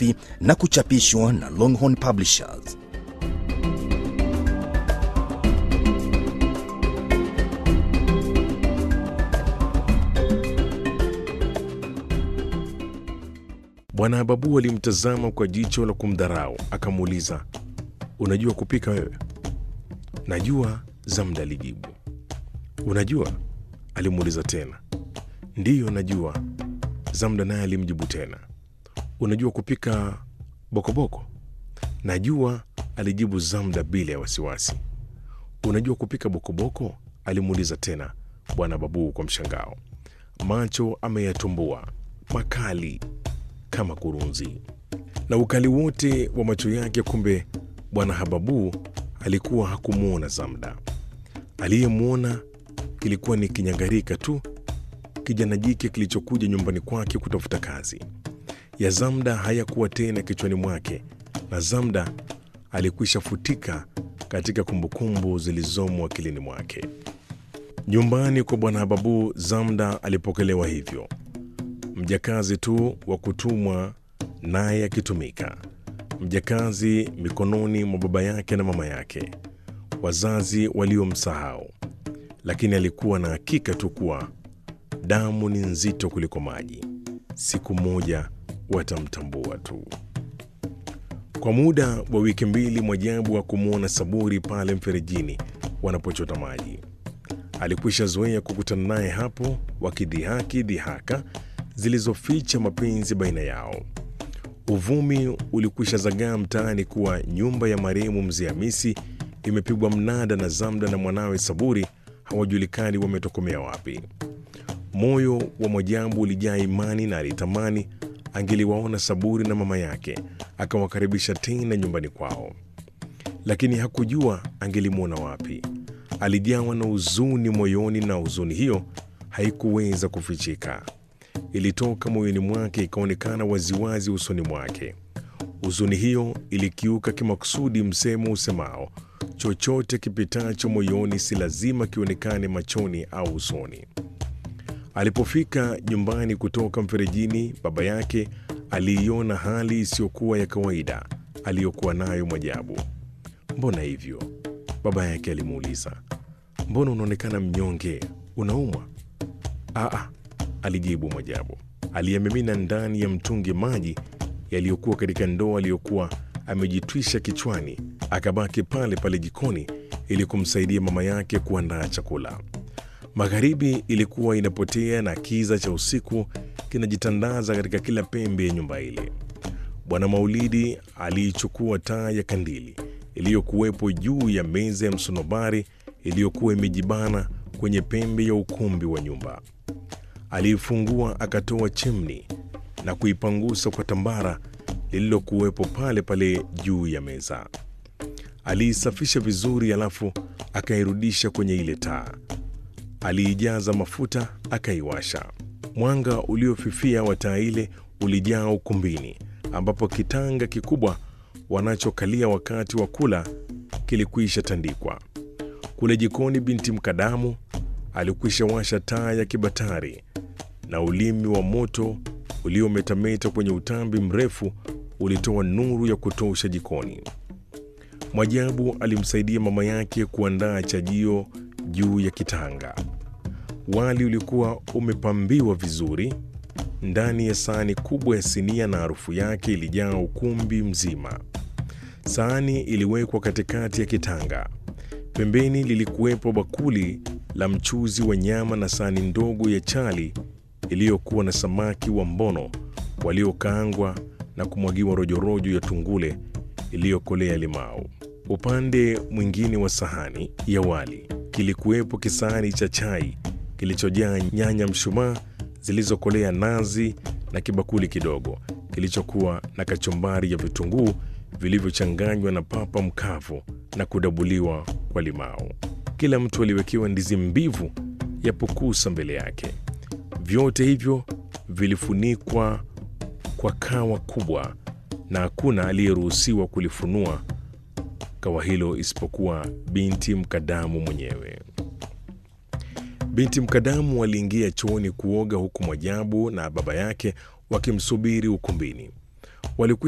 safi na kuchapishwa na Longhorn Publishers. Bwana Hababu alimtazama kwa jicho la kumdharau, akamuuliza, unajua kupika wewe? Najua, Zamda alijibu. Unajua? alimuuliza tena. Ndiyo, najua, Zamda naye alimjibu tena. Unajua kupika bokoboko? Najua, alijibu Zamda bila ya wasiwasi. Unajua kupika bokoboko? alimuuliza tena Bwana Babu kwa mshangao. Macho ameyatumbua makali kama kurunzi, na ukali wote wa macho yake. Kumbe Bwana Hababu alikuwa hakumwona Zamda. Aliyemwona kilikuwa ni kinyangarika tu, kijana jike kilichokuja nyumbani kwake kutafuta kazi. Ya Zamda hayakuwa tena kichwani mwake, na Zamda alikwisha futika katika kumbukumbu zilizomo akilini mwake. Nyumbani kwa Bwana Hababu, Zamda alipokelewa hivyo, mjakazi tu wa kutumwa, naye akitumika, mjakazi mikononi mwa baba yake na mama yake, wazazi waliomsahau. Lakini alikuwa na hakika tu kuwa damu ni nzito kuliko maji, siku moja watamtambua tu. Kwa muda wa wiki mbili, Mwajabu hakumwona Saburi pale mferejini wanapochota maji. Alikwisha zoea kukutana naye hapo, wakidhihaki dhihaka zilizoficha mapenzi baina yao. Uvumi ulikwisha zagaa mtaani kuwa nyumba ya marehemu Mzee Hamisi imepigwa mnada na Zamda na mwanawe Saburi hawajulikani wametokomea wapi. Moyo wa Mwajabu ulijaa imani na alitamani angeliwaona Saburi na mama yake akawakaribisha tena nyumbani kwao, lakini hakujua angelimwona wapi. Alijawa na huzuni moyoni, na huzuni hiyo haikuweza kufichika. Ilitoka moyoni mwake ikaonekana waziwazi usoni mwake. Huzuni hiyo ilikiuka kimakusudi msemo usemao, chochote kipitacho moyoni si lazima kionekane machoni au usoni. Alipofika nyumbani kutoka mferejini, baba yake aliiona hali isiyokuwa ya kawaida aliyokuwa nayo Mwajabu. Mbona hivyo? baba yake alimuuliza. Mbona unaonekana mnyonge? Unaumwa? Aa, alijibu Mwajabu. Aliyemimina ndani ya mtungi maji yaliyokuwa katika ndoo aliyokuwa amejitwisha kichwani, akabaki pale pale jikoni ili kumsaidia mama yake kuandaa chakula. Magharibi ilikuwa inapotea na kiza cha usiku kinajitandaza katika kila pembe ya nyumba ile. Bwana Maulidi aliichukua taa ya kandili iliyokuwepo juu ya meza ya msonobari iliyokuwa imejibana kwenye pembe ya ukumbi wa nyumba. Aliifungua akatoa chimni na kuipangusa kwa tambara lililokuwepo pale pale juu ya meza. Aliisafisha vizuri, alafu akairudisha kwenye ile taa. Aliijaza mafuta akaiwasha. Mwanga uliofifia wa taa ile ulijaa ukumbini, ambapo kitanga kikubwa wanachokalia wakati wa kula kilikwisha tandikwa. Kule jikoni, binti Mkadamu alikwisha washa taa ya kibatari na ulimi wa moto uliometameta kwenye utambi mrefu ulitoa nuru ya kutosha jikoni. Mwajabu alimsaidia mama yake kuandaa chajio juu ya kitanga. Wali ulikuwa umepambiwa vizuri ndani ya sahani kubwa ya sinia, na harufu yake ilijaa ukumbi mzima. Sahani iliwekwa katikati ya kitanga. Pembeni lilikuwepo bakuli la mchuzi wa nyama na sahani ndogo ya chali iliyokuwa na samaki wa mbono waliokaangwa na kumwagiwa rojorojo ya tungule iliyokolea limau. Upande mwingine wa sahani ya wali kilikuwepo kisahani cha chai kilichojaa nyanya mshumaa zilizokolea nazi na kibakuli kidogo kilichokuwa na kachumbari ya vitunguu vilivyochanganywa na papa mkavu na kudabuliwa kwa limau. Kila mtu aliwekewa ndizi mbivu ya pukusa mbele yake. Vyote hivyo vilifunikwa kwa kawa kubwa, na hakuna aliyeruhusiwa kulifunua kawa hilo isipokuwa binti Mkadamu mwenyewe. Binti Mkadamu aliingia chooni kuoga, huku Mwajabu na baba yake wakimsubiri ukumbini. Walikwisha